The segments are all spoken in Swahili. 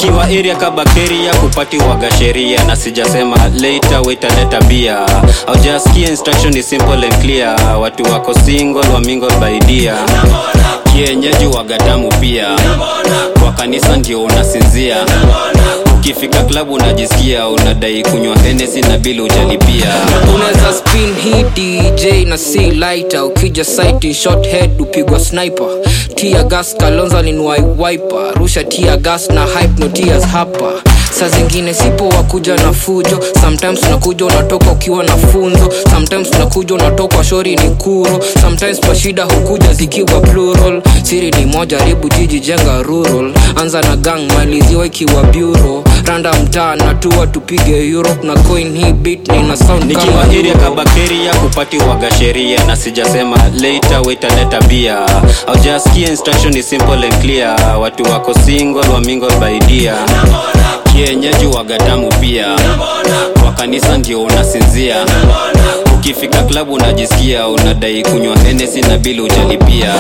nikiwa area ka bakteria kupati waga sheria na sijasema later waitaleta bia aujasikia instruction is simple and clear watu wako single wa mingle baidia kienyeji wagadamu pia kwa kanisa ndio unasinzia ukifika klabu unajisikia unadai kunywa henesi na bili ujalipia unaweza spin hii dj na si lighter ukija site short head upigwa sniper tia gas kalonza ninwai wiper rusha tia gas na hype no tears hapa saa zingine sipo wakuja na fujo sometimes unakuja unatoka ukiwa na funzo sometimes unakuja unatoka shori ni kuro sometimes kwa shida hukuja zikiwa plural siri ni moja ribu jiji jenga rural anza na gang maliziwa ikiwa bureau randa mtaa natua tupige europe na coin hii beat nina sound nikiwa kama area ka Euro. bakteria kupati waga sheria na sijasema later waitaleta bia aujasikia instruction is simple and clear watu wako single wa mingle baidia kienyeji wagadamu pia kwa kanisa ndio unasinzia ukifika klabu unajisikia unadai kunywa henesi na bili ujalipia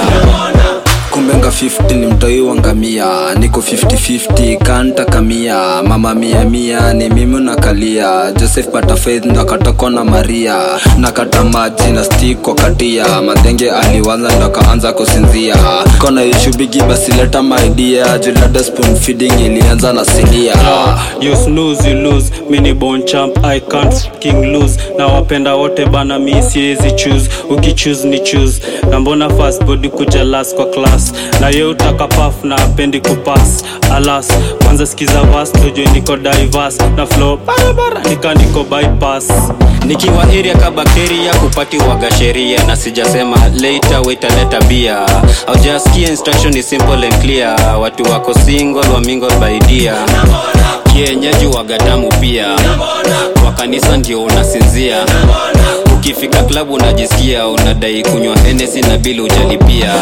kumbenga 50 ni mtoi wa ngamia niko 50-50 kanta kamia mama mia mia ni mimi nakalia joseph pata faith ndo akatokwa na maria nakata maji na stick kwa katia madhenge aliwanza ndo akaanza kusinzia kona ishubigi basi leta maidia julada spoon feeding ilianza na silia you snooze you lose mini bon champ i can't fucking lose na wapenda wote bana mi siwezi choose ukichoose ni choose na mbona fast body kuja last kwa class na ye utaka paf na apendi kupass alas kwanza sikiza vas tujue niko diverse na flow barabara nika niko bypass nikiwa area ka bakteria kupati waga sheria na sijasema later waitaleta bia aujasikia instruction is simple and clear watu wako single wa mingle baidia kienyeji wagadamu pia kwa kanisa ndio unasinzia ukifika klabu unajisikia unadai kunywa henesi na bili ujalipia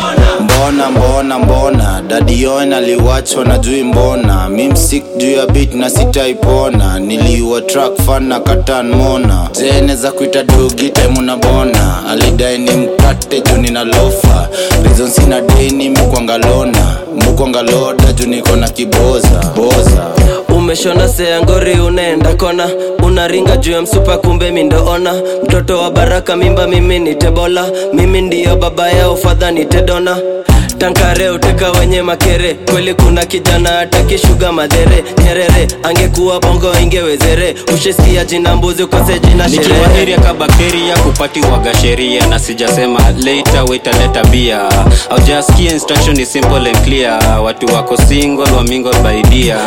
mbona mbona mbona dadioen aliwachwa na jui mbona mimsik juu ya bit na sitaipona niliua track fan na katan mona zene za kuita dogi taimuna bona alidai ni mkate juu nina lofa rizon sina deni mukwangalona mukwangaloda juu niko na kiboza boza umeshona seangori unaenda kona unaringa juu ya msupa kumbe mindoona mtoto wa baraka mimba mimi ni tebola mimi ndiyo baba yao fadha ni tedona tankare uteka wenye makere kweli kuna kijana atakishuga madhere nyerere angekuwa bongo ingewezere ushesikia jina mbuzi kose jina nikiwa sherehe area ka bakteria kupati waga sheria na sijasema later waitaleta bia aujasikia instruction is simple and clear watu wako single wa mingle baidia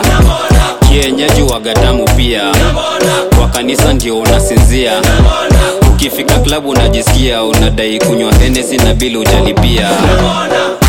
kienyeji wagadamu pia kwa kanisa ndio unasinzia ukifika klabu unajisikia unadai kunywa henesi na bili ujalipia